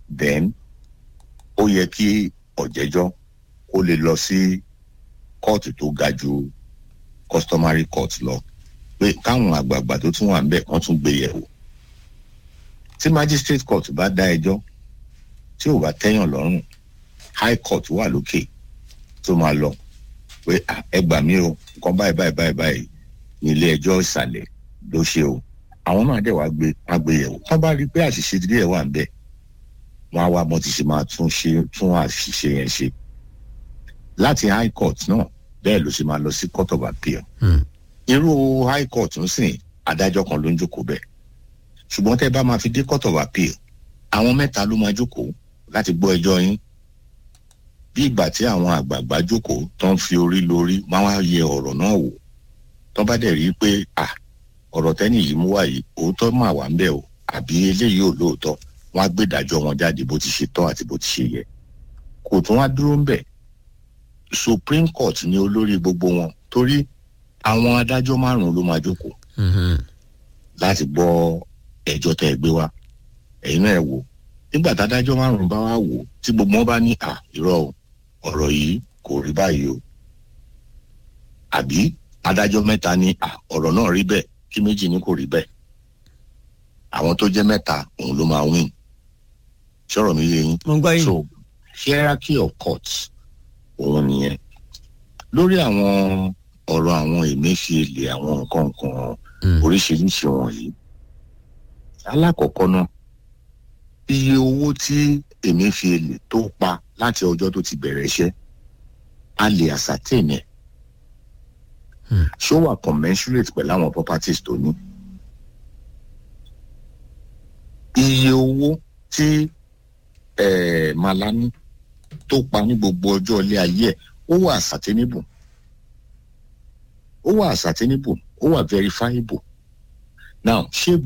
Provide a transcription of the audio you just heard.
then ó yẹ kí ọ̀jẹ̀jọ́ kó lè lọ sí kóòtù tó ga ju customary court lọ pé káwọn àgbààgbà tó tún wà ń bẹ̀ wọ́n tún gbé yẹ̀wò tí magistrate court bá dá ẹjọ́ tí ò bá tẹ́yàn lọ́rùn high court wà lókè tó máa lọ pé "Ah, ẹ gbà mí o nǹkan báyìí báyìí báyìí báyìí ní ilé ẹjọ́ ìsàlẹ̀ ló ṣe o àwọn náà dẹ̀ wá gbé wá gbé yẹ̀wò wọ́n bá rí i pé àṣìṣe díẹ̀ wà ń bẹ̀ wọ́n á wá bọ́n ti ṣe máa tún ṣe tún àṣìṣe yẹn ṣe láti high court náà bẹ́ẹ̀ ló ṣe máa lọ sí court of appeal Hmm. irú high court ń sìn adájọ́ kan ló ń jókòó bẹ́ẹ̀ ṣùgbọ́n tẹ́ bá máa fi dé court of appeal àwọn mẹ́ta ló máa jókòó láti gbọ́ ẹjọ́ yín bí ìgbà tí àwọn àgbààgbà jókòó tó ń fi orí lórí máa wá yẹ ọ̀rọ̀ náà wò tó bá dẹ̀ rí i pé à ọ̀rọ̀ tẹ́nì yìí mú wá yìí òótọ́ mà wá ń bẹ̀ o àbí eléyìí ò lóòótọ́ wọ́n á gbé ìdájọ́ wọn jáde bó ti ṣe tọ́ àti bó ti ṣe yẹ kò tún wá dúró ń bẹ̀ supreme court ni olórí gbogbo wọn torí àwọn adájọ́ márùn-ún ló máa jókòó Mhm. láti gbọ́ ẹjọ́ tẹ́ ẹ gbé wá ẹ̀yin náà ẹ wò nígbà tádájọ́ márùn-ún bá wá wò tí gbogbo wọn bá ní à irọ́ o ọ̀rọ̀ yìí kò rí báyìí o àbí adájọ́ mẹ́ta ní à ọ̀rọ̀ náà rí bẹ́ẹ̀ kí méjì ní kò rí bẹ́ẹ̀ àwọn tó jẹ́ mẹ́ta òun ló máa win ṣọ̀rọ̀ mi yé yín mo ń gbọ́ yín. so hierarchy of courts òun nìyẹn lórí àwọn ọ̀rọ̀ àwọn Emefiele àwọn nǹkan nǹkan Hmm. oríṣiríṣi wọ̀nyí alákọ̀ọ́kọ́ náà iye owó tí Emefiele tó pa láti ọjọ́ tó ti bẹ̀rẹ̀ iṣẹ́ a lè ascertain ẹ̀ Hmm. ṣó wà commensurate pẹ̀lú àwọn properties tó ní iye owó tí eh, Malami tó pa ní gbogbo ọjọ́ ilé ayé ẹ̀ ó wà ascertainable ó wà ascertainable ó wà verifiable now ṣé